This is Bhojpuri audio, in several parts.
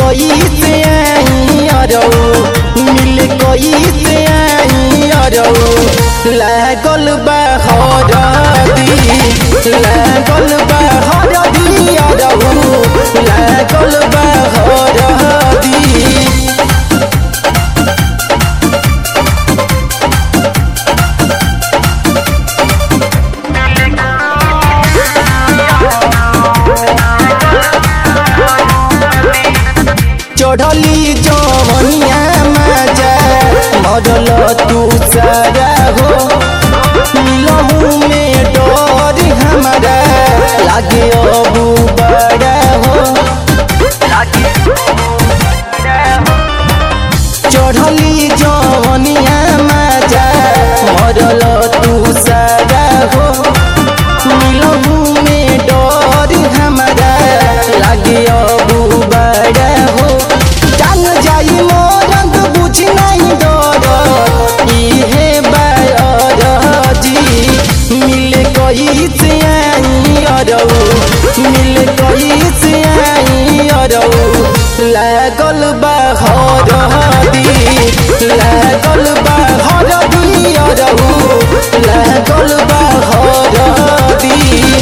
कोई से आई अरौ मिल कोई से आई अरौ लागल बा हरदी लागल बा हरदी अरौ लागल बा हरदी चढ़ली जवनिया मजा मरल तू सारा हो मिलहू में डर हमारा लागे अबू बड़ा हो चढ़ली जवनिया मजा मरल तू सारा हो मिलहू में डर हमारा लागे अबू बड़ा हो जान जाई मोरंग बुझ नहीं डर इहे बायर जी मिल कही से आई अरौ मिल कही से आई अरौ लागल बा हरदी लागल बा हरदी अरौ लागल बा हरदी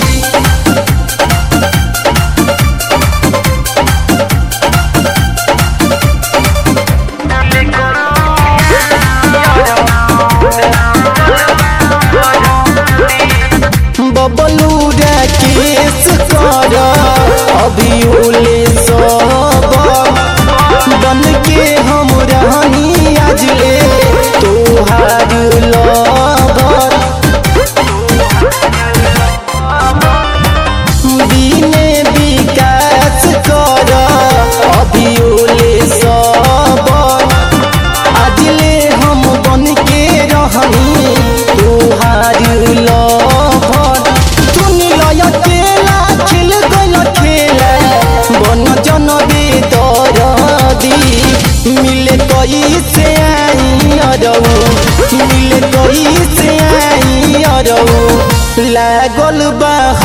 बबलू केस कर अभी उले सब बन के हम रहनी आज ले तोहार लवर बिने विकास कर अभी उले सब आज ले हम बन के रहनी तोहार लवर तुम लय केला खेल गल खेला बन जन बेदरदी मिले कई से आई अरौ मिले कई से आई अरौ लागल बा